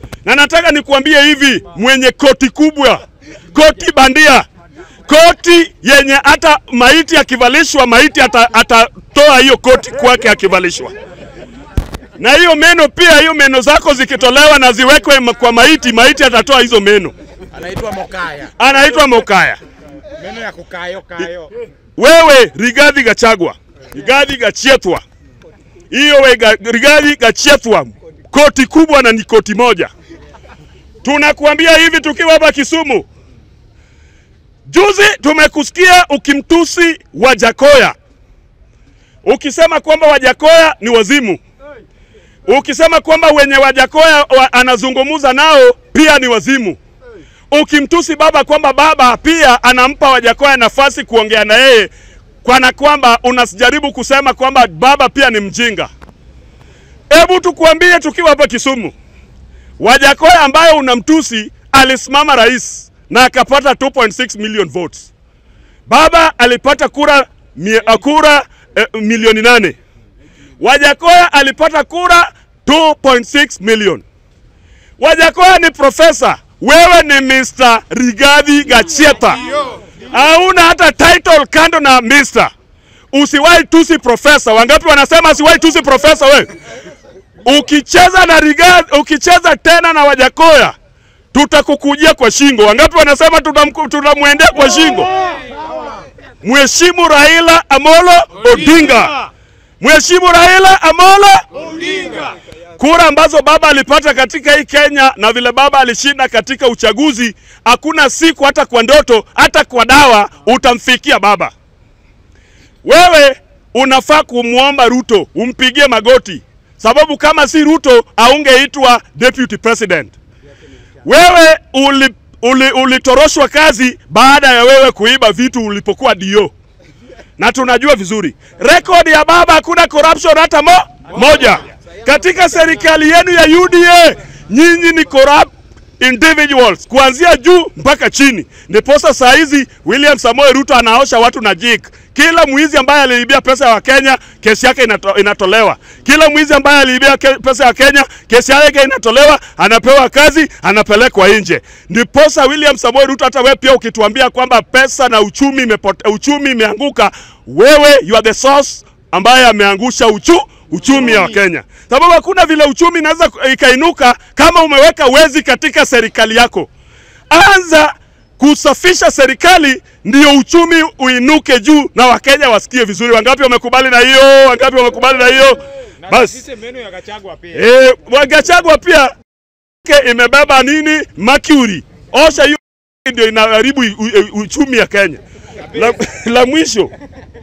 na nataka nikuambie hivi, mwenye koti kubwa, koti bandia, koti yenye hata maiti akivalishwa maiti ata- atatoa hiyo koti kwake akivalishwa na hiyo meno pia, hiyo meno zako zikitolewa na ziwekwe ma- kwa maiti, maiti atatoa hizo meno. Anaitwa Mokaya. Anaitwa Mokaya. Meno ya kukayo kayo. Wewe Rigathi Gachagua, Rigathi Gachiethwa, hiyo we ga, Rigathi Gachiethwa, koti kubwa na ni koti moja. Tunakuambia hivi tukiwa hapa Kisumu, juzi tumekusikia ukimtusi Wajakoya, ukisema kwamba Wajakoya ni wazimu, ukisema kwamba wenye Wajakoya wa, anazungumza nao pia ni wazimu ukimtusi baba kwamba baba pia anampa Wajakoya nafasi kuongea na yeye, kwana kwamba unajaribu kusema kwamba baba pia ni mjinga. Hebu tukuambie tukiwa hapa Kisumu, Wajakoya ambayo unamtusi alisimama rais na akapata 2.6 million votes. Baba alipata kura, mie, kura eh, milioni nane. Wajakoya alipata kura 2.6 million. Wajakoya ni profesa, wewe ni Mr. Rigathi Gacheta. Hauna hata title kando na Mr. Usiwahi tusi profesa. Wangapi wanasema usiwahi tusi profesa wewe? Ukicheza na Rigathi, ukicheza tena na Wajakoya tutakukujia kwa shingo. Wangapi wanasema tutamku- tutamwendea kwa shingo? Mheshimu Raila Amolo Odinga. Mheshimu Raila Amolo kura ambazo baba alipata katika hii Kenya na vile baba alishinda katika uchaguzi, hakuna siku hata kwa ndoto hata kwa dawa utamfikia baba. Wewe unafaa kumwomba Ruto umpigie magoti, sababu kama si Ruto aungeitwa deputy president. Wewe uli, uli, ulitoroshwa kazi baada ya wewe kuiba vitu ulipokuwa dio na tunajua vizuri rekodi ya baba, hakuna corruption hata mo, moja katika serikali yenu ya UDA. Nyinyi ni corrupt individuals kuanzia juu mpaka chini. Ndiposa saa hizi William Samoei Ruto anaosha watu na jik. Kila mwizi ambaye aliibia pesa ya Wakenya kesi yake inato, inatolewa. Kila mwizi ambaye aliibia ke, pesa ya Kenya kesi yake inatolewa, anapewa kazi, anapelekwa nje. Ndiposa William Samoei Ruto, hata wewe pia ukituambia kwamba pesa na uchumi imepote, uchumi imeanguka, wewe you are the source ambaye ameangusha uchu, uchumi wa Kenya, sababu hakuna vile uchumi inaweza ikainuka kama umeweka wezi katika serikali yako. Anza kusafisha serikali ndio uchumi uinuke juu na Wakenya wasikie vizuri. Wangapi wamekubali na hiyo? Wangapi wamekubali na hiyo? Basi Sisi meno ya Gachagua pia. eh, Wagachagua pia ke imebeba nini? Mercury. Osha hiyo ndio inaharibu u- u- uchumi ya Kenya. La, la mwisho